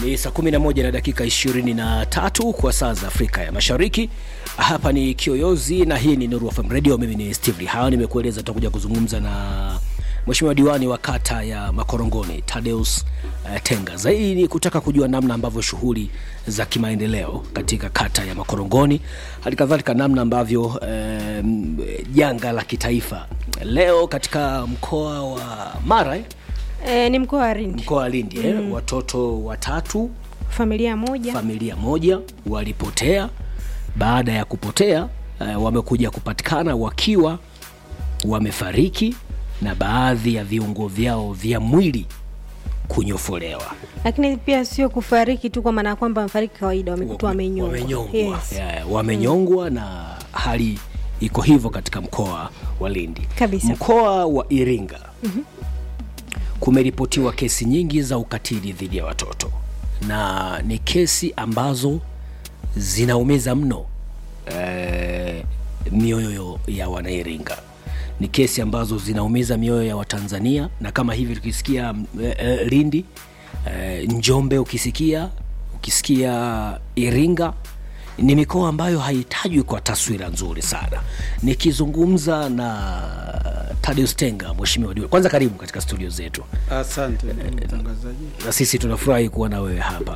Ni saa 11 na dakika 23 kwa saa za Afrika ya Mashariki. Hapa ni Kiyoyozi na hii ni Nuru FM Radio. Mimi ni Steve Hawa, nimekueleza tutakuja kuzungumza na Mheshimiwa diwani wa kata ya Makorongoni Tadeus uh, Tenga. Zaidi ni kutaka kujua namna ambavyo shughuli za kimaendeleo katika kata ya Makorongoni, hali kadhalika namna ambavyo janga um, la kitaifa leo katika mkoa wa Mara eh? E, ni mkoa wa Lindi. mkoa wa Lindi mm. eh, watoto watatu Familia moja. familia moja walipotea. Baada ya kupotea eh, wamekuja kupatikana wakiwa wamefariki na baadhi ya viungo vyao vya mwili kunyofolewa, Lakini pia sio kufariki tu kwa maana ya kwamba wamefariki kawaida, wamekutwa wamenyongwa. wamenyongwa, Yes. yeah, wamenyongwa na hali iko hivyo katika mkoa wa Lindi. Kabisa. Mkoa wa Iringa kumeripotiwa kesi nyingi za ukatili dhidi ya watoto na ni kesi ambazo zinaumiza mno eh, mioyo ya Wanairinga. Ni kesi ambazo zinaumiza mioyo ya Watanzania, na kama hivi tukisikia eh, eh, Lindi eh, Njombe, ukisikia ukisikia Iringa ni mikoa ambayo haitajwi kwa taswira nzuri sana. Nikizungumza na Tadeus Tenga, mheshimiwa diwani, kwanza karibu katika studio zetu, Asante ndugu mtangazaji. na sisi tunafurahi kuwa na wewe hapa.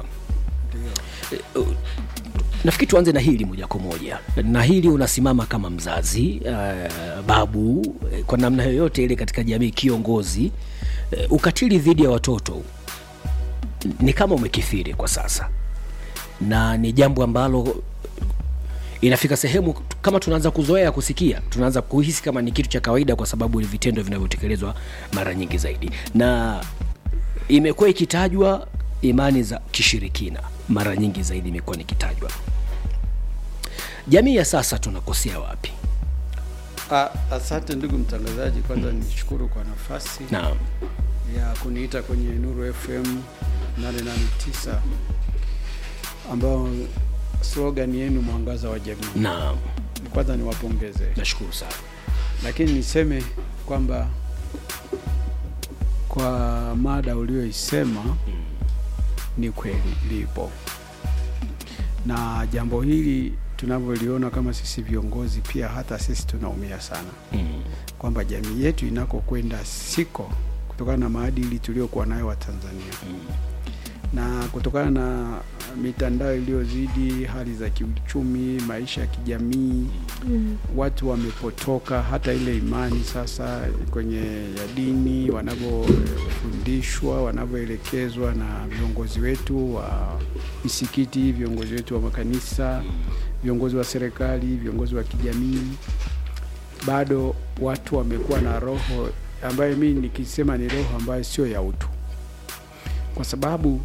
Nafikiri tuanze na hili moja kwa moja, na hili unasimama kama mzazi uh, babu eh, kwa namna yoyote ile katika jamii, kiongozi uh, ukatili dhidi ya watoto ni kama umekithiri kwa sasa, na ni jambo ambalo inafika sehemu kama tunaanza kuzoea kusikia, tunaanza kuhisi kama ni kitu cha kawaida, kwa sababu ni vitendo vinavyotekelezwa mara nyingi zaidi, na imekuwa ikitajwa imani za kishirikina mara nyingi zaidi imekuwa nikitajwa. Jamii ya sasa tunakosea wapi? A, asante ndugu mtangazaji, kwanza nishukuru kwa nafasi Naam, ya kuniita kwenye Nuru FM 889 ambao slogan yenu mwangaza wa jamii. naam, Kwanza niwapongeze, nashukuru sana. lakini niseme kwamba kwa mada ulioisema ni kweli lipo, na jambo hili tunavyoliona kama sisi viongozi, pia hata sisi tunaumia sana Mm, kwamba jamii yetu inakokwenda siko kutokana na maadili tuliokuwa nayo wa Tanzania mm, na kutokana na mitandao iliyozidi, hali za kiuchumi, maisha ya kijamii, Mm. watu wamepotoka hata ile imani sasa kwenye ya dini, wanavyofundishwa, wanavyoelekezwa na viongozi wetu wa misikiti, viongozi wetu wa makanisa, viongozi wa serikali, viongozi wa kijamii, bado watu wamekuwa na roho ambayo mimi nikisema ni roho ambayo sio ya utu, kwa sababu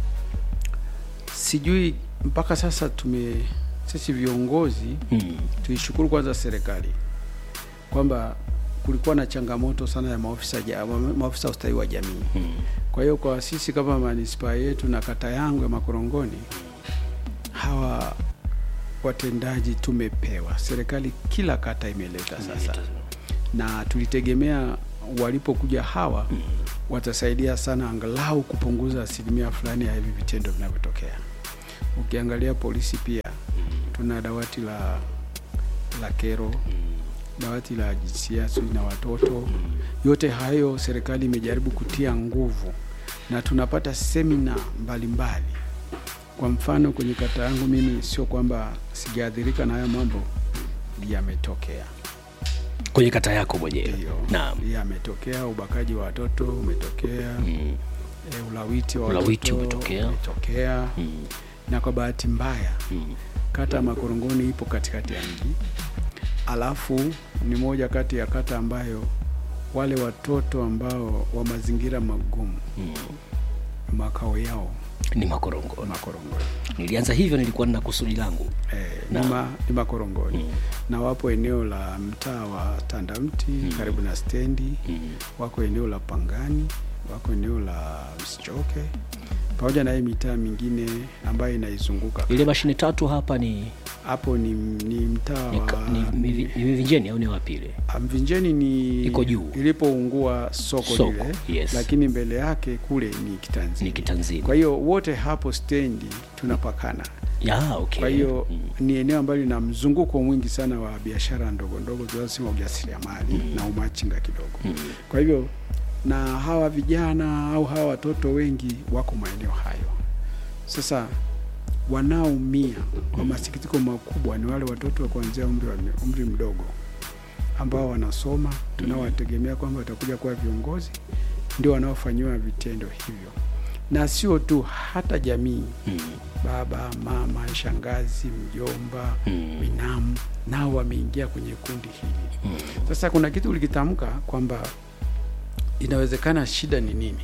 sijui mpaka sasa tume sisi viongozi mm, tuishukuru kwanza serikali kwamba kulikuwa na changamoto sana ya maofisa ja- maofisa ustawi wa jamii. mm, Kwa hiyo kwa sisi kama manispaa yetu na kata yangu ya Makorongoni, hawa watendaji tumepewa, serikali kila kata imeleta sasa, na tulitegemea walipokuja hawa watasaidia sana angalau kupunguza asilimia fulani ya hivi vitendo vinavyotokea. Ukiangalia polisi pia tuna dawati la la kero, dawati la jinsia sijui na watoto. Yote hayo serikali imejaribu kutia nguvu na tunapata semina mbalimbali. Kwa mfano kwenye kata yangu mimi, sio kwamba sijaathirika na haya mambo, yametokea kwenye kata yako mwenyewe. Ndiyo, Naam, yametokea. Ubakaji wa watoto umetokea, mm, e, ulawiti wa Ulawiti watoto umetokea. umetokea. mm, Na kwa bahati mbaya mm, kata ya Makorongoni ipo katikati ya mji, alafu ni moja kati ya kata ambayo wale watoto ambao wa mazingira magumu mm. makao yao Ni Makorongoni. Makorongoni. Nilianza hivyo, nilikuwa nina kusudi langu. Eh, Naam. ni, ma, ni Makorongoni Mm, na wapo eneo la mtaa wa Tandamti karibu na stendi mm, wako eneo la Pangani, wako eneo la Msichoke pamoja na hii mitaa mingine ambayo inaizunguka ile mashine tatu hapa ni hapo ni, ni mtaa ni, wa ni, ni, ni, ni Mivinjeni au ni wapi ile? Ah, Mvinjeni ni Iko juu. ilipoungua soko, Soko, lile yes. lakini mbele yake kule ni Kitanzini. Ni Kitanzini. Kwa hiyo wote hapo stendi tunapakana. Ya, okay. Kwa hiyo Mm. ni eneo ambalo lina mzunguko mwingi sana wa biashara ndogo ndogo, tunasema ujasiriamali na umachinga kidogo. Kwa hivyo na hawa vijana au hawa watoto wengi wako maeneo hayo. Sasa wanaoumia kwa masikitiko makubwa ni wale watoto wa kuanzia umri, wa, umri mdogo ambao wanasoma, tunawategemea kwamba watakuja kuwa viongozi, ndio wanaofanyiwa vitendo hivyo, na sio tu, hata jamii Mm. baba, mama, shangazi, mjomba, Mm. binamu nao wameingia kwenye kundi hili. Mm. Sasa kuna kitu ulikitamka kwamba inawezekana shida ni nini?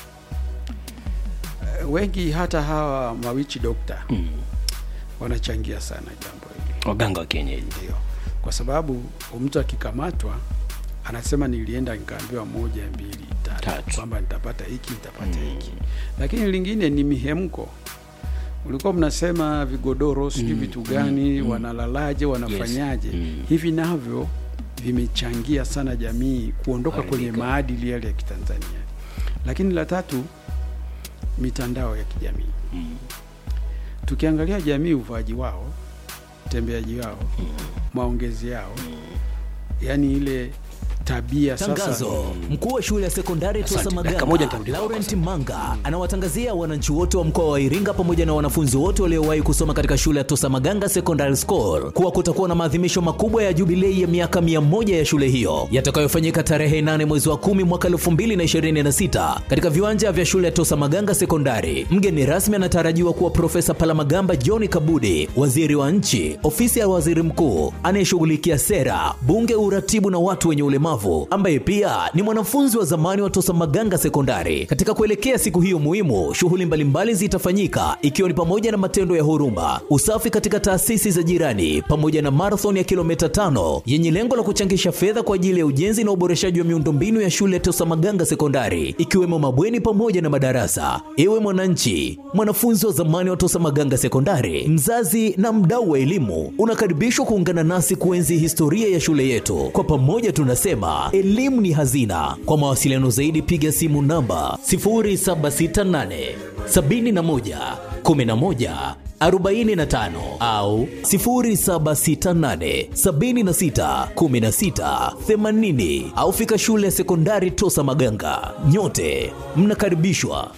Eh, Wengi hata hawa mawichi dokta Mm. wanachangia sana jambo hili, Waganga wa kienyeji. ndio kwa sababu mtu akikamatwa anasema nilienda nikaambiwa moja mbili tatu, Tatu. kwamba nitapata hiki nitapata hiki, lakini lingine ni mihemko. Ulikuwa mnasema vigodoro sijui vitu gani, wanalalaje, wanafanyaje? Mm. Hivi navyo vimechangia sana jamii kuondoka kwenye Kuharibika. maadili yale ya Kitanzania. Lakini la tatu, mitandao ya kijamii. Mm. Tukiangalia jamii, uvaaji wao, utembeaji wao, maongezi yao, yaani ile tabia sasa Tangazo. Mkuu wa shule ya sekondari Tosa Asante. Maganga, Dakika moja nitarudi kwako Laurent sasa. Manga anawatangazia wananchi wote wa mkoa wa Iringa pamoja na wanafunzi wote waliowahi kusoma katika shule ya Tosa Maganga Secondary School kuwa kutakuwa na maadhimisho makubwa ya jubilei ya miaka 100 ya shule hiyo yatakayofanyika tarehe 8 mwezi wa 10 mwaka 2026 katika viwanja vya shule ya Tosa Maganga Sekondari. Mgeni rasmi anatarajiwa kuwa Profesa Palamagamba John Kabudi, waziri wa nchi, ofisi ya waziri mkuu anayeshughulikia sera, bunge, uratibu na watu wenye ulemavu, ambaye pia ni mwanafunzi wa zamani wa Tosa Maganga Sekondari. Katika kuelekea siku hiyo muhimu, shughuli mbalimbali zitafanyika ikiwa ni pamoja na matendo ya huruma, usafi katika taasisi za jirani, pamoja na marathon ya kilomita tano yenye lengo la kuchangisha fedha kwa ajili ya ujenzi na uboreshaji wa miundombinu ya shule ya Tosa Maganga Sekondari, ikiwemo mabweni pamoja na madarasa. Ewe mwananchi, mwanafunzi wa zamani wa Tosa Maganga Sekondari, mzazi na mdau wa elimu, unakaribishwa kuungana nasi kuenzi historia ya shule yetu. Kwa pamoja tunasema elimu ni hazina. Kwa mawasiliano zaidi, piga simu namba 0768 71 11 45 au 0768 76 16 80 au fika shule ya sekondari Tosa Maganga. Nyote mnakaribishwa.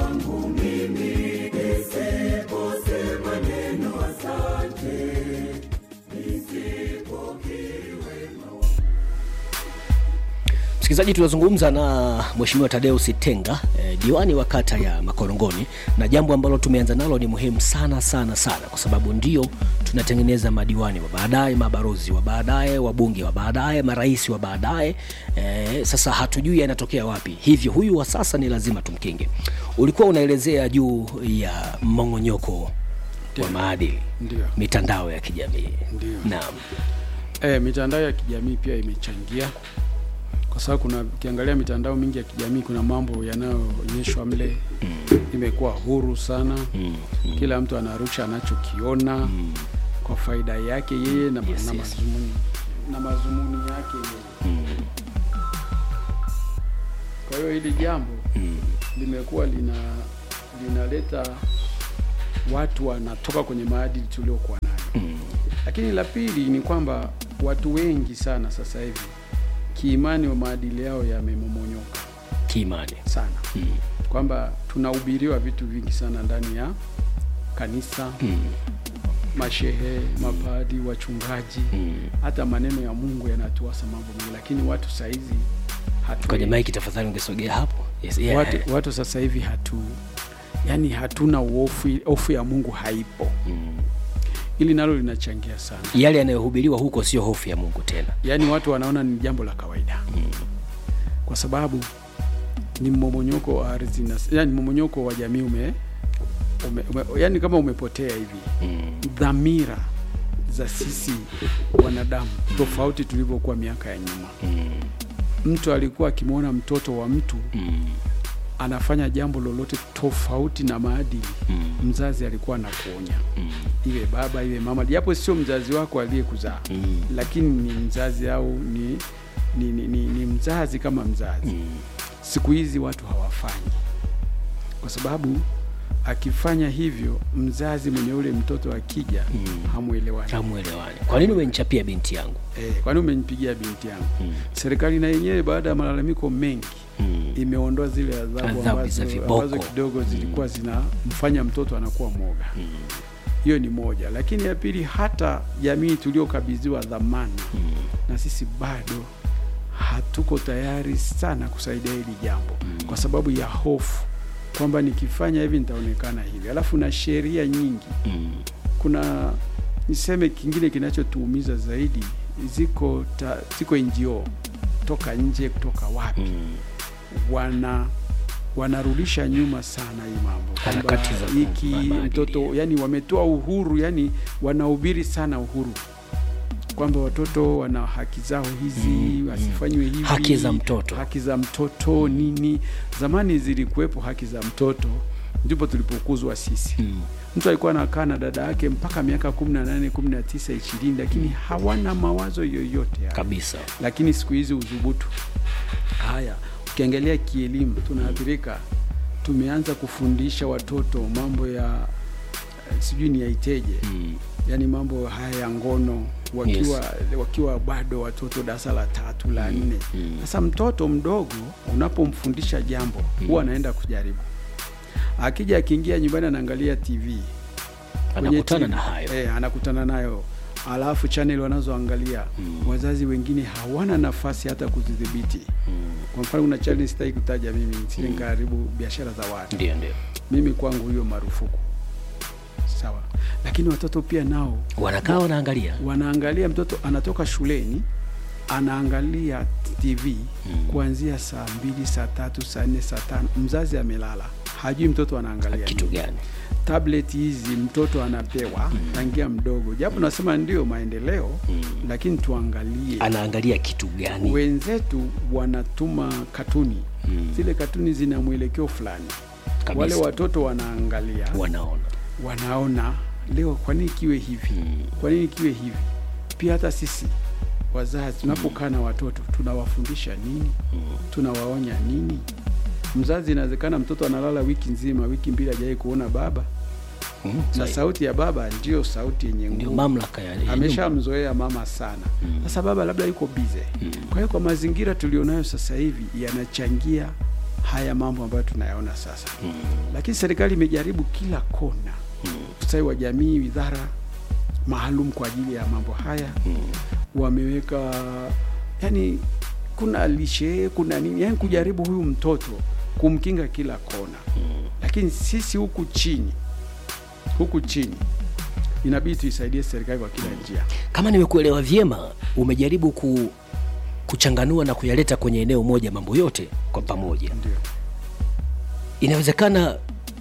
Msikilizaji, tunazungumza na Mheshimiwa Tadeus Tenga eh, diwani wa kata ya Makorongoni, na jambo ambalo tumeanza nalo ni muhimu sana sana sana, kwa sababu ndio tunatengeneza madiwani wa baadaye, mabarozi wa baadaye, wabunge wa baadaye, marais wa baadaye. Eh, sasa hatujui yanatokea wapi, hivyo huyu wa sasa ni lazima tumkinge. Ulikuwa unaelezea juu ya mmong'onyoko wa maadili, ndio mitandao ya kijamii. Ndio. Naam. E, mitandao ya kijamii pia imechangia kwa sababu kuna ukiangalia mitandao mingi ya kijamii kuna mambo yanayoonyeshwa mle imekuwa huru sana kila mtu anarusha anachokiona kwa faida yake yeye na, Yes, na, yes. mazumuni, na mazumuni yake yeye kwa hiyo hili jambo limekuwa lina linaleta watu wanatoka kwenye maadili tuliokuwa nayo lakini la pili ni kwamba watu wengi sana sasa hivi kiimani wa maadili yao yamemomonyoka Kiimani. sana kwamba tunahubiriwa vitu vingi sana ndani ya kanisa mashehe mapadi wachungaji hata maneno ya mungu yanatuasa mambo mengi lakini watu sahizi hatu Kwenye maiki tafadhali ungesogea hapo. Yes, yeah. watu, watu sasa hivi hatu yani hatuna uofu hofu ya mungu haipo ili nalo linachangia sana Yale yanayohubiriwa huko sio hofu ya Mungu tena. yaani watu wanaona ni jambo la kawaida kwa sababu ni mmomonyoko wa ardhi na yani mmomonyoko wa jamii ume, ume, ume yani kama umepotea hivi dhamira za sisi wanadamu tofauti tulivyokuwa miaka ya nyuma mtu alikuwa akimwona mtoto wa mtu anafanya jambo lolote tofauti na maadili Mm. mzazi alikuwa anakuonya Mm. iwe baba iwe mama japo sio mzazi wako aliyekuzaa Mm. lakini ni mzazi au ni, ni, ni, ni, ni mzazi kama mzazi Mm. siku hizi watu hawafanyi kwa sababu akifanya hivyo mzazi mwenye ule mtoto akija Mm. hamwelewani Hamwelewani. Kwa nini umenichapia binti yangu? eh, kwani umenipigia binti yangu Mm. serikali na yenyewe baada ya malalamiko mengi Mm. imeondoa zile adhabu Adhabu za ambazo, viboko. ambazo kidogo zilikuwa zinamfanya mtoto anakuwa mwoga hiyo ni moja lakini ya pili hata jamii tuliokabidhiwa dhamana Mm. na sisi bado hatuko tayari sana kusaidia hili jambo kwa sababu ya hofu kwamba nikifanya hivi nitaonekana hivi alafu na sheria nyingi Mm. kuna niseme kingine kinachotuumiza zaidi ziko ta, ziko NGO toka nje kutoka wapi Mm. wana wanarudisha nyuma sana hii mambo kwamba Harakati za hiki maadili. mtoto yani wametoa uhuru yani wanahubiri sana uhuru kwamba watoto wana haki zao hizi Mm, wasifanywe hivi Haki za mtoto. haki za mtoto nini zamani zilikuwepo haki za mtoto ndipo tulipokuzwa sisi Mm. mtu alikuwa anakaa na dada yake mpaka miaka kumi na nane kumi na tisa ishirini lakini hawana mawazo yoyote haya Kabisa. lakini siku hizi udhubutu haya ukiangalia kielimu tunaathirika tumeanza kufundisha watoto mambo ya eh, sijui ni yaiteje Mm. yani mambo haya ya ngono wakiwa wakiwa bado watoto darasa la tatu la nne mm. sasa mtoto mdogo unapomfundisha jambo huwa anaenda kujaribu akija akiingia nyumbani anaangalia tv kwenye Anakutana TV, na hayo. eh, anakutana nayo alafu channel wanazoangalia Mm. wazazi wengine hawana nafasi hata kuzidhibiti Mm. kwa mfano kuna channel sitaki kutaja mimi sije nikaharibu biashara za watu Ndio, ndio. mimi kwangu hiyo marufuku sawa lakini watoto pia nao Wanakaa wanaangalia. wanaangalia mtoto anatoka shuleni anaangalia tv Mm. kuanzia saa mbili saa tatu saa nne saa tano mzazi amelala hajui mtoto anaangalia Kitu nini. gani? tablet hizi mtoto anapewa tangia mdogo japo nasema ndio maendeleo Mm. lakini tuangalie Anaangalia kitu gani? wenzetu wanatuma katuni Mm. zile katuni zina mwelekeo fulani Kabisa. wale watoto wanaangalia Wanaona. wanaona leo kwa nini kiwe hivi Mm. kwa nini kiwe hivi pia hata sisi wazazi tunapokaa na watoto tunawafundisha nini tunawaonya nini mzazi inawezekana mtoto analala wiki nzima wiki mbili hajawai kuona baba Mm. na Sahi. sauti ya baba ndiyo sauti yenye Ndio nguvu mamlaka ya ya nyumba. ameshamzoea mama sana sasa baba labda yuko bize kwa hiyo kwa mazingira tulionayo sasa hivi yanachangia haya mambo ambayo tunayaona sasa Mm. lakini serikali imejaribu kila kona ustawi wa jamii widhara maalum kwa ajili ya mambo haya Mm. wameweka yani kuna lishe kuna nini yani kujaribu huyu mtoto kumkinga kila kona lakini sisi huku chini huku chini inabidi tuisaidie serikali kwa kila njia Kama nimekuelewa vyema, umejaribu ku kuchanganua na kuyaleta kwenye eneo moja mambo yote kwa pamoja. ndio Inawezekana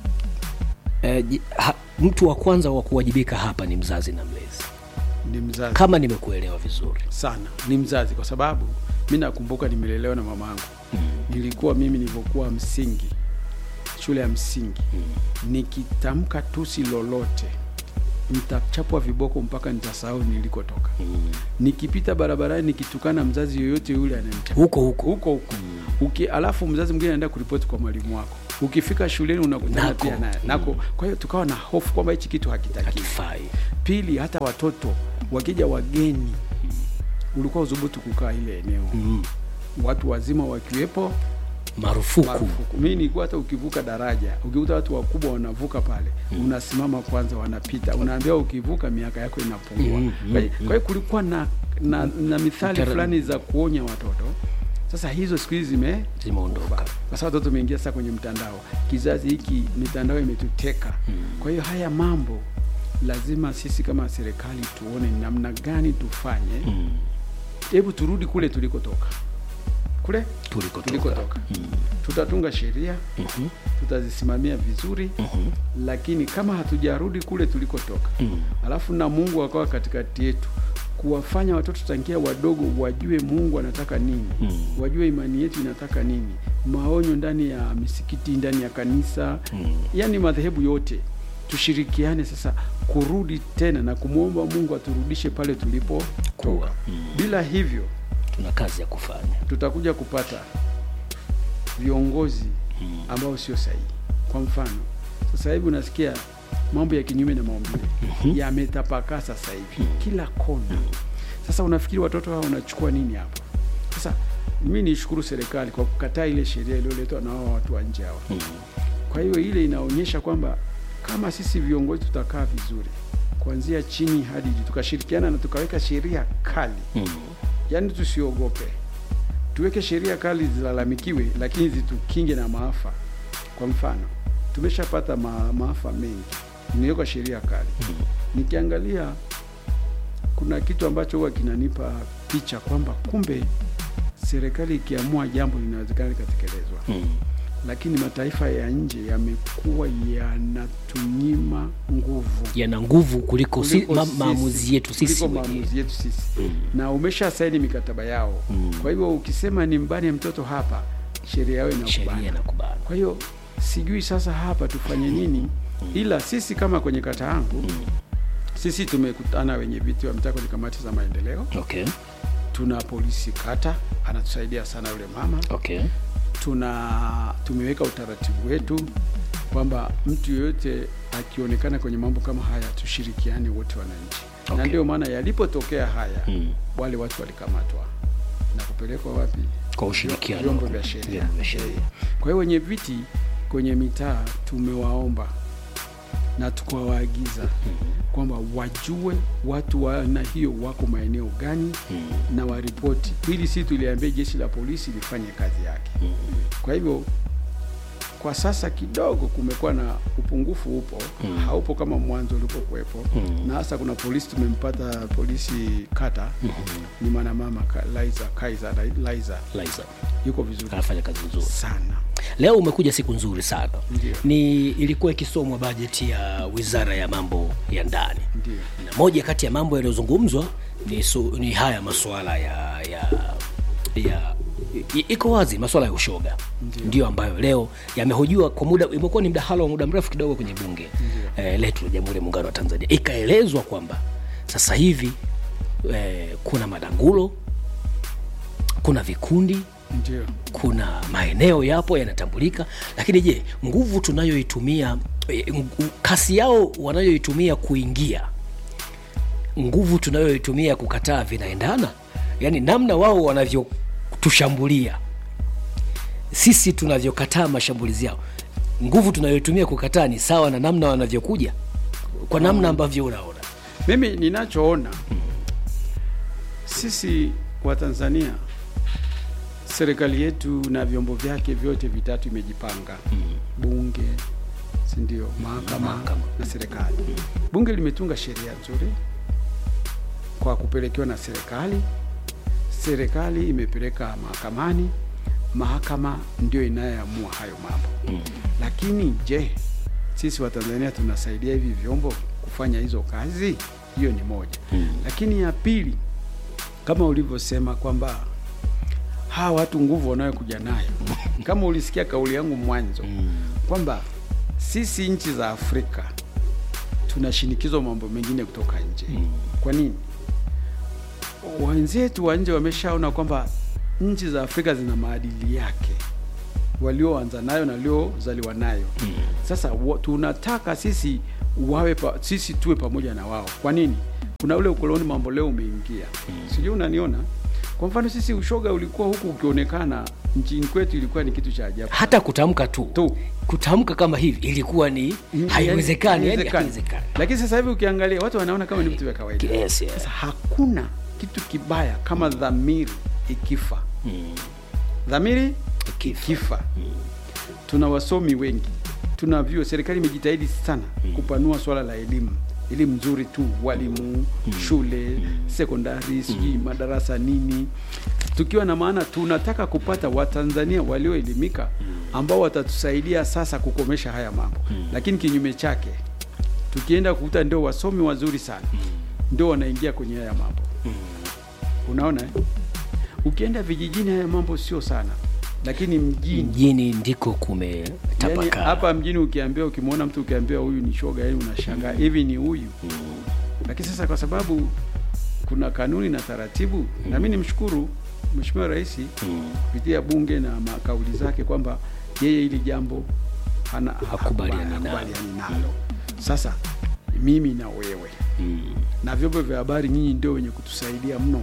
eh, ji- ha, mtu wa kwanza wa kuwajibika hapa ni mzazi na mlezi, ni mzazi kama nimekuelewa vizuri. sana ni mzazi kwa sababu mi nakumbuka nimelelewa na mamangu nilikuwa mimi nilivyokuwa msingi shule ya msingi nikitamka tusi lolote nitachapwa viboko mpaka nitasahau nilikotoka nikipita barabarani nikitukana mzazi yoyote yule ananichapa Huko huko huko huko Uki, alafu mzazi mwingine anaenda kuripoti kwa mwalimu wako ukifika shuleni unakutana Nako. pia naye nako kwa hiyo tukawa na hofu kwamba hichi kitu hakitakiwi hakifai. pili hata watoto wakija wageni ulikuwa udhubutu kukaa ile eneo Mm. watu wazima wakiwepo Marufuku. marufuku mi nilikuwa hata ukivuka daraja ukikuta watu wakubwa wanavuka pale unasimama kwanza wanapita unaambiwa ukivuka miaka yako inapungua Mm, mm, kwa hiyo- kwa hiyo kulikuwa na, na, na mithali Tara- fulani za kuonya watoto sasa hizo siku hizi zime Zimeondoka. kwa sababu watoto umeingia sasa kwenye mtandao kizazi hiki mitandao imetuteka kwa hiyo haya mambo lazima sisi kama serikali tuone ni namna gani tufanye Mm. hebu turudi kule tulikotoka kule Tulikotoka. tulikotoka tutatunga sheria Mhm. tutazisimamia vizuri Mhm. lakini kama hatujarudi kule tulikotoka Mm. alafu na mungu akawa katikati yetu kuwafanya watoto tangia wadogo wajue Mungu anataka nini Mm. wajue imani yetu inataka nini, maonyo ndani ya misikiti, ndani ya kanisa Mm. yani madhehebu yote tushirikiane sasa kurudi tena na kumwomba Mungu aturudishe pale tulipotoka. Kuwa. Mm. Bila hivyo tuna kazi ya kufanya tutakuja kupata viongozi Mm. ambao sio sahihi. Kwa mfano, sasa hivi unasikia mambo ya kinyume na maumbile yametapakaa sasa hivi kila kona. Sasa unafikiri watoto hao wanachukua nini hapo? Sasa mimi nishukuru serikali kwa kukataa ile sheria iliyoletwa na hao watu wa nje hawa. Mm. Kwa hiyo ile inaonyesha kwamba kama sisi viongozi tutakaa vizuri kuanzia chini hadi juu, tukashirikiana na tukaweka sheria kali, Mm. yaani tusiogope, tuweke sheria kali zilalamikiwe, lakini zitukinge na maafa. Kwa mfano, tumeshapata ma, maafa mengi, imewekwa sheria kali. Nikiangalia kuna kitu ambacho huwa kinanipa picha kwamba kumbe serikali ikiamua jambo linawezekana likatekelezwa Mm. lakini mataifa ya nje yamekuwa yanatunyima nguvu yana nguvu kuliko, si, kuliko ma, sisi- maamuzi yetu sisi kuliko wenyewe. maamuzi yetu sisi na umesha saini mikataba yao kwa hivyo ukisema ni mbane mtoto hapa sheria yao sheria inakubana inakubali kwa hiyo sijui sasa hapa tufanye nini ila sisi kama kwenye kata yangu sisi tumekutana wenye viti wa mtaa kwenye kamati za maendeleo okay. tuna polisi kata anatusaidia sana yule mama Okay. tuna tumeweka utaratibu wetu kwamba mtu yoyote akionekana kwenye mambo kama haya tushirikiane wote wananchi Okay. na ndio maana yalipotokea haya Mm. wale watu walikamatwa na kupelekwa wapi Kwa ushirikiano vyombo wa- vya sheria vyombo vya sheria. kwa hiyo wenye viti kwenye mitaa tumewaomba na tukawaagiza kwamba wajue watu wa aina hiyo wako maeneo gani na waripoti, ili si tuliambia jeshi la polisi lifanye kazi yake. Kwa hivyo kwa sasa kidogo kumekuwa na upungufu, upo haupo kama mwanzo ulipokuwepo, na hasa kuna polisi tumempata polisi kata ni mwanamama Ka- Liza Kaiza Liza Liza yuko vizuri anafanya kazi nzuri sana. leo umekuja siku nzuri sana Ndio. ni ilikuwa ikisomwa bajeti ya wizara ya mambo ya ndani Ndio. na moja kati ya mambo yanayozungumzwa ni, su, ni haya masuala ya ya ya i- iko wazi masuala ya ushoga ndio ambayo leo yamehojiwa kwa muda imekuwa ni mdahalo wa muda mrefu kidogo kwenye bunge eh, letu la jamhuri ya muungano wa tanzania ikaelezwa kwamba sasa hivi eh, kuna madangulo kuna vikundi Ndio. kuna maeneo yapo yanatambulika lakini je nguvu tunayoitumia eh, ngu- kasi yao wanayoitumia kuingia nguvu tunayoitumia kukataa vinaendana yaani namna wao wanavyotushambulia sisi tunavyokataa mashambulizi yao nguvu tunayoitumia kukataa ni sawa na namna wanavyokuja kwa namna ambavyo unaona Mimi ninachoona sisi wa Tanzania, serikali yetu na vyombo vyake vyote vitatu imejipanga bunge, si ndio, mahakama Mahakama. na serikali. Bunge limetunga sheria nzuri kwa kupelekewa na serikali, serikali imepeleka mahakamani, mahakama ndio inayoamua hayo mambo. Lakini je, sisi wa Tanzania tunasaidia hivi vyombo kufanya hizo kazi? Hiyo ni moja. Lakini ya pili, kama ulivyosema kwamba hawa watu nguvu wanayokuja nayo, kama ulisikia kauli yangu mwanzo kwamba sisi nchi za Afrika tunashinikizwa mambo mengine kutoka nje. Kwa nini? Wenzetu wa nje wameshaona kwamba nchi za Afrika zina maadili yake walioanza nayo na waliozaliwa nayo. Sasa wa, tunataka sisi wawe pa, sisi tuwe pamoja na wao. Kwa nini? Kuna ule ukoloni mambo leo umeingia, sijui unaniona. Kwa mfano sisi ushoga ulikuwa huku ukionekana nchini kwetu, ilikuwa ni kitu cha ajabu hata kutamka tu, tu kutamka kama hivi ilikuwa ni haiwezekani yani haiwezekani Lakini sasa hivi ukiangalia watu wanaona kama ni vitu vya kawaida. Yes, yes. Sasa hakuna kitu kibaya kama dhamiri ikifa. Dhamiri Ikifa. ikifa. Tuna wasomi wengi, tuna vyuo, serikali imejitahidi sana kupanua swala la elimu elimu nzuri tu, walimu, shule, sekondari, sijui madarasa nini, tukiwa na maana tunataka kupata Watanzania walioelimika ambao watatusaidia sasa kukomesha haya mambo. Lakini kinyume chake tukienda kukuta ndio wasomi wazuri sana ndio wanaingia kwenye haya mambo. unaona eh? ukienda vijijini haya mambo sio sana lakini mjini mjini ndiko yani kumetapakaa hapa mjini ukiambia ukimwona mtu ukiambia huyu ni shoga yani unashangaa hivi ni huyu lakini sasa kwa sababu kuna kanuni na taratibu na mi nimshukuru mheshimiwa rais kupitia bunge na makauli zake kwamba yeye hili jambo hana Hakubaliani hakubali- nalo. hakubaliani nalo sasa mimi na wewe na vyombo vya habari nyinyi ndio wenye kutusaidia mno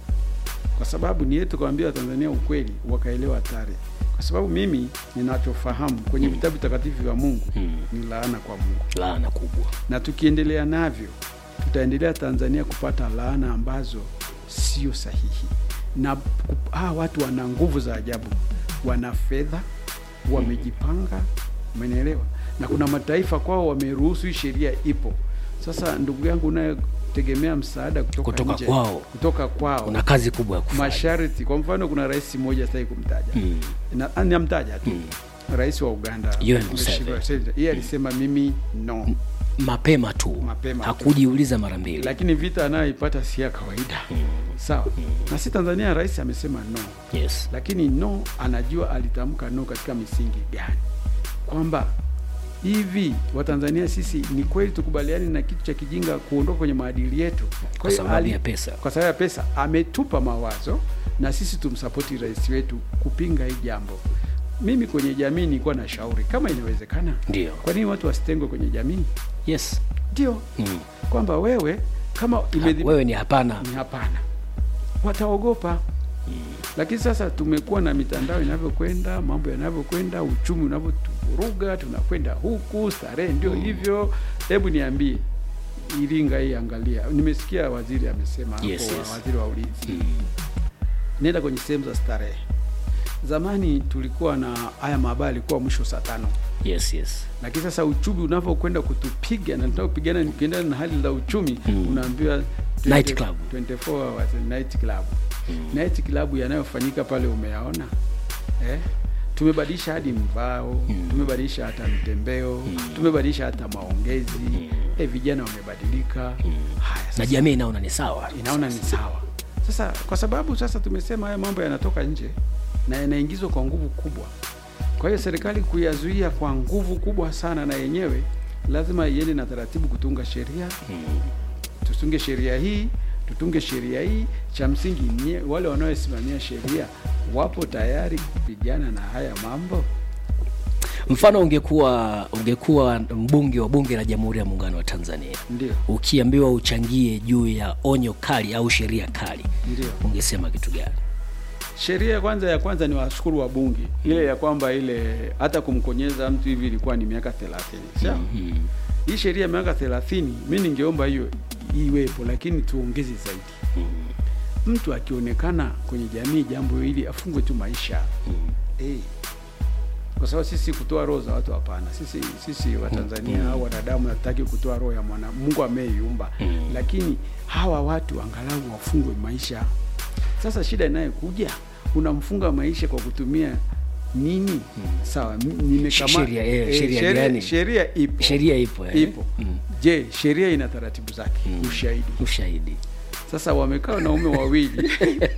kwa sababu ni yetu kuambia watanzania ukweli wakaelewa hatari kwa sababu mimi ninachofahamu kwenye vitabu takatifu vya mungu ni laana kwa mungu laana kubwa na tukiendelea navyo tutaendelea tanzania kupata laana ambazo sio sahihi na ku- hawa watu wana nguvu za ajabu wana fedha wamejipanga umenielewa na kuna mataifa kwao wameruhusu hii sheria ipo sasa ndugu yangu unayetegemea msaada kutoka, Kutoka nje, kwao. kutoka kwao kuna kazi kubwa ya kufanya masharti kwa mfano kuna rais mmoja sitaki kumtaja Mm. Na- ah, namtaja tu rais wa uganda Yoweri Mheshimiwa Museveni. Museveni. yeye alisema mimi no mapema tu Mapema tu. hakujiuliza mara mbili lakini vita anayoipata si ya kawaida sawa na si tanzania rais amesema no yes lakini no anajua alitamka no katika misingi gani kwamba hivi watanzania sisi ni kweli tukubaliani na kitu cha kijinga kuondoka kwenye maadili yetu Kwa hiyo sababu ali- ya pesa. kwa sababu ya pesa ametupa mawazo na sisi tumsapoti rais wetu kupinga hii jambo mimi kwenye jamii nilikuwa na shauri kama inawezekana ndio kwa nini watu wasitengwe kwenye jamii yes ndio mm. kwamba wewe kama Ha, imedhi- wewe ni hapana ni hapana wataogopa lakini sasa tumekuwa na mitandao inavyokwenda mambo yanavyokwenda uchumi unavyotuvuruga tunakwenda huku starehe ndio hivyo hebu niambie iringa hii angalia nimesikia waziri amesema hapo Yes, yes. waziri wa ulinzi nenda kwenye sehemu za starehe zamani tulikuwa na haya mabaya alikuwa mwisho saa tano yes yes lakini sasa uchumi unavyokwenda kutupiga na tunapigana ukiendana na hali za uchumi Mm. unaambiwa Night club. 24 hours night club night club yanayofanyika pale umeyaona eh? tumebadilisha hadi mvao tumebadilisha hata mtembeo tumebadilisha hata maongezi eh, vijana wamebadilika haya na sasa jamii inaona ni sawa inaona ni sawa sasa kwa sababu sasa tumesema haya mambo yanatoka nje na yanaingizwa kwa nguvu kubwa kwa hiyo serikali kuyazuia kwa nguvu kubwa sana na yenyewe lazima iende na taratibu kutunga sheria tutunge sheria hii tutunge sheria hii cha msingi nye, wale wanaosimamia sheria wapo tayari kupigana na haya mambo mfano ungekuwa ungekuwa mbunge wa bunge la jamhuri ya muungano wa tanzania ndio ukiambiwa uchangie juu ya onyo kali au sheria kali ndio ungesema kitu gani sheria ya kwanza ya kwanza ni washukuru wa bunge ile ya kwamba ile hata kumkonyeza mtu hivi ilikuwa ni miaka thelathini sawa mm. hii sheria ya miaka thelathini mi ningeomba hiyo iwepo lakini tuongeze zaidi mtu akionekana kwenye jamii jambo hili afungwe tu maisha Eh. kwa sababu sisi kutoa roho za watu hapana sisi sisi watanzania au wanadamu hatutaki kutoa roho ya mwana mungu ameiumba lakini hawa watu angalau wafungwe maisha sasa shida inayokuja unamfunga maisha kwa kutumia nini sawa m- nimekama- Sheria, eh, eh, sheria sheria- gani? sheria ipo sheria ipo eh? ipo je sheria ina taratibu zake ushahidi ushahidi sasa wamekaa wanaume wawili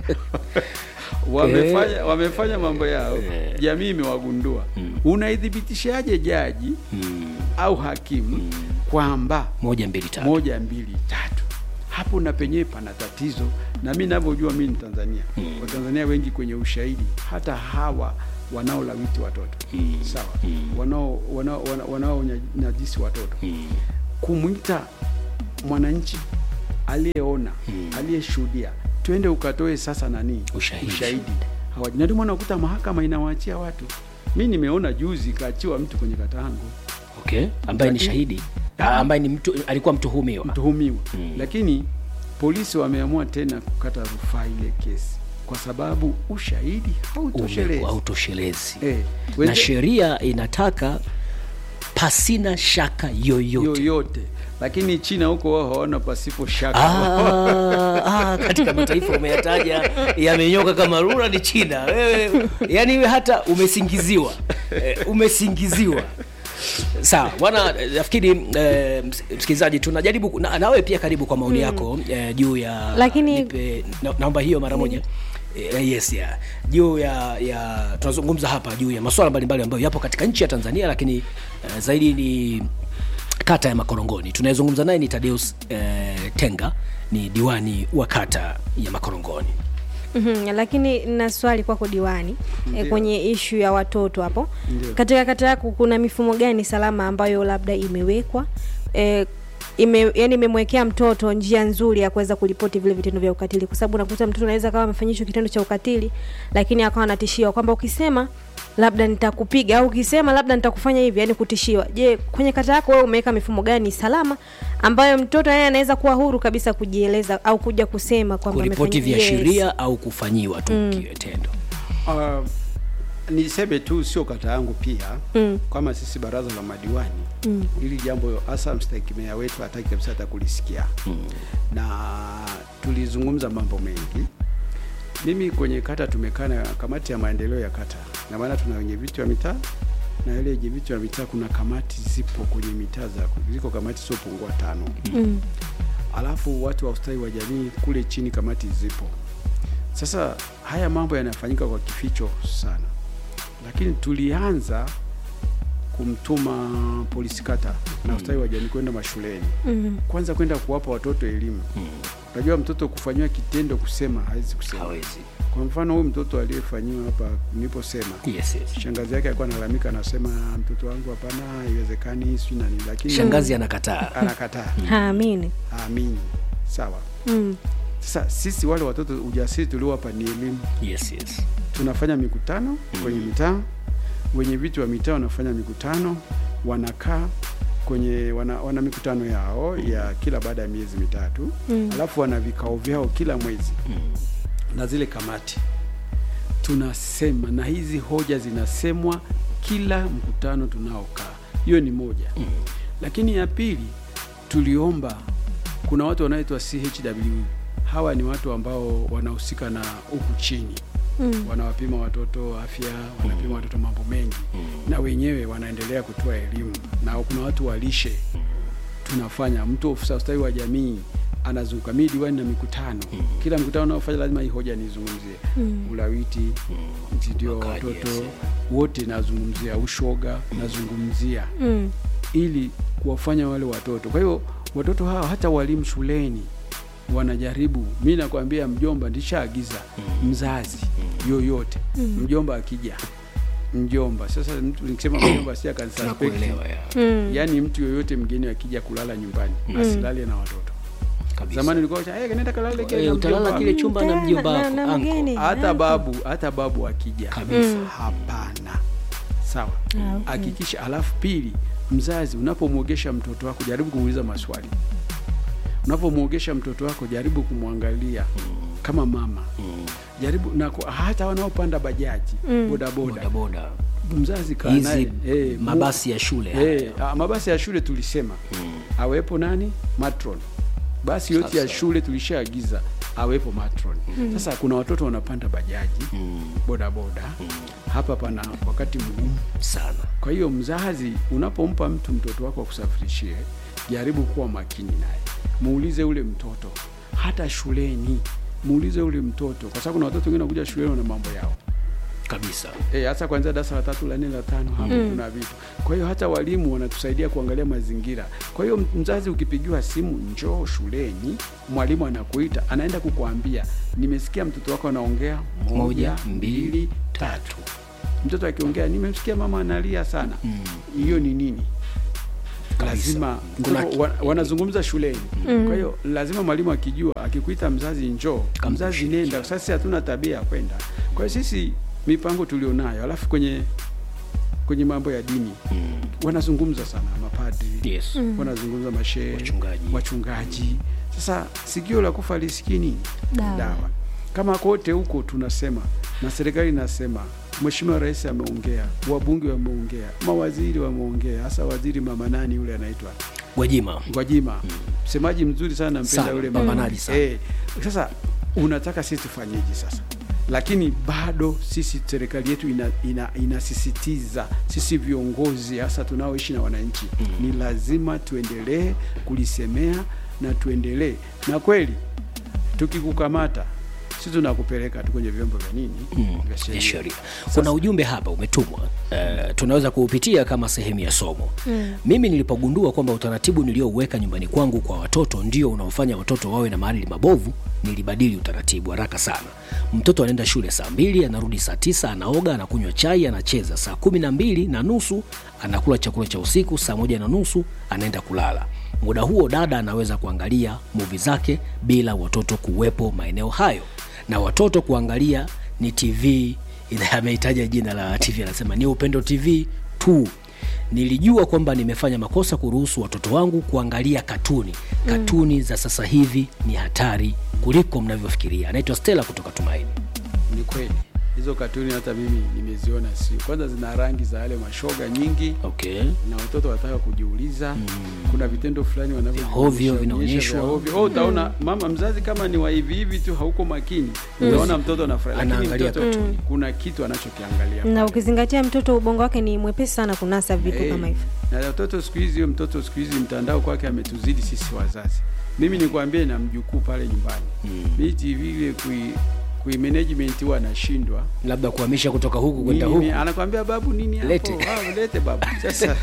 wamefanya wamefanya mambo yao jamii imewagundua unaithibitishaje jaji mm. au hakimu kwamba moja mbili tatu moja mbili tatu hapo na penyewe pana tatizo na mi navyojua mi ni tanzania Mm. watanzania wengi kwenye ushahidi hata hawa wanaolawiti watoto Mm. sawa Mm. wanao wanao- wana- wanaonyajisi watoto mm. kumwita mwananchi aliyeona Mm. aliyeshuhudia twende ukatoe sasa nani Ushahidi. ushahidi hawaji na ndio maana unakuta mahakama inawaachia watu mi nimeona juzi kaachiwa mtu kwenye kata yangu okay ambaye ni Lakini- shahidi Ah. Ah, ambaye ni mtu alikuwa mtuhumiwa mtuhumiwa Mm. lakini polisi wameamua tena kukata rufaa ile kesi kwa sababu ushahidi hautoshelezi Umekuwa hautoshelezi Eh, na wenze- sheria inataka pasina shaka yoyote yoyote lakini china huko wao hawana pasipo shaka Ah, ah, katika mataifa umeyataja yamenyoka kama rura ni china wewe yani wewe hata umesingiziwa eh, umesingiziwa sawa bwana eh, nafikiri eh, ms- msikilizaji tunajaribu ku- na, nawe pia karibu kwa maoni yako eh, juu ya Lakini- nipe, na, naomba hiyo mara moja Eh, yes ya juu ya ya tunazungumza hapa juu ya masuala mbalimbali ambayo yapo katika nchi ya tanzania lakini eh, zaidi ni kata ya makorongoni tunayezungumza naye ni tadeus eh, tenga ni diwani wa kata ya makorongoni Mhm, lakini na swali kwako diwani e, Ndio. kwenye ishu ya watoto hapo Ndio. katika kata yako kuna mifumo gani salama ambayo labda imewekwa e, ime, yani imemwekea mtoto njia nzuri ya kuweza kuripoti vile vitendo vya ukatili kwa sababu unakuta mtoto anaweza kawa amefanyishwa kitendo cha ukatili lakini akawa anatishiwa kwamba ukisema labda nitakupiga au ukisema labda nitakufanya hivi yani kutishiwa je kwenye kata yako wewe umeweka mifumo gani salama ambayo mtoto yeye anaweza kuwa huru kabisa kujieleza au kuja kusema kwamba kuripoti amefanya- viashiria Yes. au kufanyiwa tu mm. kitendo Uh, niseme tu sio kata yangu pia Mm. kama sisi baraza la madiwani mm. ili jambo hasa mstahiki meya wetu hataki kabisa hata kulisikia mm. na tulizungumza mambo mengi mimi kwenye kata tumekaa na kamati ya maendeleo ya kata na maana tuna wenye viti wa mitaa na ile yenye viti wa mitaa kuna kamati zipo kwenye mitaa za ziko kamati siopungua tano Mm. alafu watu wa ustawi wa jamii kule chini kamati zipo. Sasa haya mambo yanafanyika kwa kificho sana, lakini tulianza kumtuma polisi kata na ustawi wa jamii kwenda mashuleni, Mm. kwanza kwenda kuwapa watoto elimu. Unajua mtoto kufanyiwa kitendo kusema hawezi kusema. hawezi Kwa mfano huyu mtoto aliyefanyiwa hapa niliposema yes, yes. shangazi yake alikuwa analalamika, anasema mtoto wangu, hapana, haiwezekani, sijui nani, lakini shangazi anakataa anakataa, haamini aamini. Sawa. mm. Sasa sisi wale watoto ujasiri tuliowapa ni elimu. yes, yes. Tunafanya mikutano kwenye mitaa, wenye viti wa mitaa wanafanya mikutano, wanakaa kwenye wana, wana mikutano yao ya kila baada ya miezi mitatu Mm. alafu wana vikao vyao kila mwezi na zile kamati tunasema, na hizi hoja zinasemwa kila mkutano tunaokaa. Hiyo ni moja, lakini ya pili tuliomba, kuna watu wanaoitwa CHW. Hawa ni watu ambao wanahusika na huku chini Mm. wanawapima watoto afya, wanapima watoto mambo mengi, na wenyewe wanaendelea kutoa elimu, na kuna watu walishe tunafanya. Mtu ofisa ustawi wa jamii anazunguka, mimi diwani na mikutano, kila mkutano unaofanya lazima hii hoja nizungumzie, ulawiti, ndio Wakaji, watoto yes. wote nazungumzia, ushoga nazungumzia, Mm. ili kuwafanya wale watoto. Kwa hiyo watoto hawa hata walimu shuleni wanajaribu. Mi nakwambia mjomba, ndishaagiza mzazi yoyote, mjomba akija, mjomba sasa, mtu nikisema mjomba si akanisuspect tunakuelewa ya Mm. yaani mtu yoyote mgeni akija kulala nyumbani asilale na watoto. kabisa Zamani ulikuwa cha hey, nenda kalale kile Eh, na utalala mjomba kile wako." chumba na mjomba Na- wako na uncle. mgeni. hata Uncle. babu hata babu akija kabisa hapana. Sawa, Ah, okay. hakikisha. Alafu pili, mzazi unapomwogesha mtoto wako jaribu kumuuliza maswali. Unapomwogesha mtoto wako jaribu kumwangalia kama mama, jaribu na ku- hata wanaopanda bajaji bodaboda, bodaboda mzazi kaa naye hizi eh, mu- mabasi ya shule Eh, ah, mabasi ya shule tulisema awepo nani matron. Basi yote ya Sasa. shule tulishaagiza awepo matron. Sasa kuna watoto wanapanda bajaji bodaboda, hapa pana wakati mgumu sana kwa hiyo mzazi, unapompa mtu mtoto wako akusafirishie, jaribu kuwa makini naye, muulize ule mtoto, hata shuleni muulize ule mtoto, kwa sababu kuna watoto wengine wanakuja shuleni wana mambo yao kabisa Eh, hasa kuanzia darasa la tatu la nne la tano hapo kuna vitu. Kwa hiyo hata walimu wanatusaidia kuangalia mazingira. Kwa hiyo mzazi, ukipigiwa simu njoo shuleni, mwalimu anakuita, anaenda kukuambia nimesikia mtoto wako anaongea moja, Moja, mbili, mbili, tatu. Mtoto akiongea nimemsikia mama analia sana, hiyo ni nini? Kabisa. lazima Kuna mtoto ki- wa, wanazungumza shuleni kwa hiyo lazima mwalimu akijua akikuita mzazi njoo mzazi nenda sasa sisi hatuna tabia ya kwenda kwa hiyo sisi mipango tulionayo alafu kwenye kwenye mambo ya dini wanazungumza sana mapadri yes wanazungumza mashehe Wachungaji. wachungaji sasa sikio la kufa lisikii nini Dawa. kama kote huko tunasema na serikali inasema Mheshimiwa Rais ameongea, wabunge wameongea, mawaziri wameongea, hasa waziri mama nani yule anaitwa gwajima Gwajima, msemaji mzuri sana, nampenda Sana, yule mpambanaji sana. Eh, sasa unataka sisi tufanyeje sasa? lakini bado sisi serikali yetu ina, ina, inasisitiza sisi viongozi hasa tunaoishi na wananchi mm. ni lazima tuendelee kulisemea na tuendelee na kweli tukikukamata sisi tunakupeleka tu kwenye vyombo vya nini vya ya sheria sheria. Kuna ujumbe hapa umetumwa, uh, tunaweza kuupitia kama sehemu ya somo. Mm. Mimi nilipogundua kwamba utaratibu niliouweka nyumbani kwangu kwa watoto ndio unaofanya watoto wawe na maadili mabovu, nilibadili utaratibu haraka sana. Mtoto anaenda shule saa mbili, anarudi saa tisa, anaoga, anakunywa chai, anacheza. Saa kumi na mbili na nusu anakula chakula cha usiku, saa moja na nusu anaenda kulala. Muda huo dada anaweza kuangalia muvi zake bila watoto kuwepo maeneo hayo, na watoto kuangalia ni TV. ina- Amehitaja jina la TV, anasema ni Upendo TV tu. Nilijua kwamba nimefanya makosa kuruhusu watoto wangu kuangalia katuni. Katuni za sasa hivi ni hatari kuliko mnavyofikiria. Anaitwa Stella kutoka Tumaini. ni kweli hizo katuni hata mimi nimeziona sio kwanza zina rangi za yale mashoga nyingi Okay. na watoto wataka kujiuliza kuna vitendo fulani Vya hovyo vinaonyeshwa. wanavyoonyesha oh, utaona mama mzazi kama ni wa hivi hivi tu hauko makini utaona mtoto anafurahi lakini Anaangalia mtoto kuna kitu anachokiangalia na ukizingatia mtoto ubongo wake ni mwepesi sana kunasa vitu Eh, kama hivyo na watoto siku hizi huyo mtoto siku hizi mtandao kwake ametuzidi sisi wazazi mimi nikwambie na mjukuu pale nyumbani mm. mi tv ile kui kui management huwa anashindwa Labda kuhamisha kutoka huku kwenda Nini, huku. anakwambia babu nini hapo Lete. Ah, lete babu sasa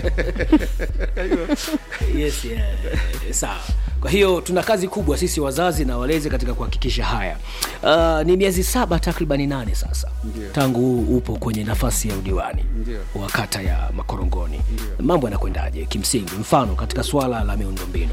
yes, yeah. Sawa. Kwa hiyo tuna kazi kubwa sisi wazazi na walezi katika kuhakikisha haya. Uh, ni miezi saba takribani nane sasa Ndio. tangu upo kwenye nafasi ya udiwani Ndio. wa kata ya Makorongoni. Ndio. Mambo yanakwendaje kimsingi, mfano katika swala la miundombinu?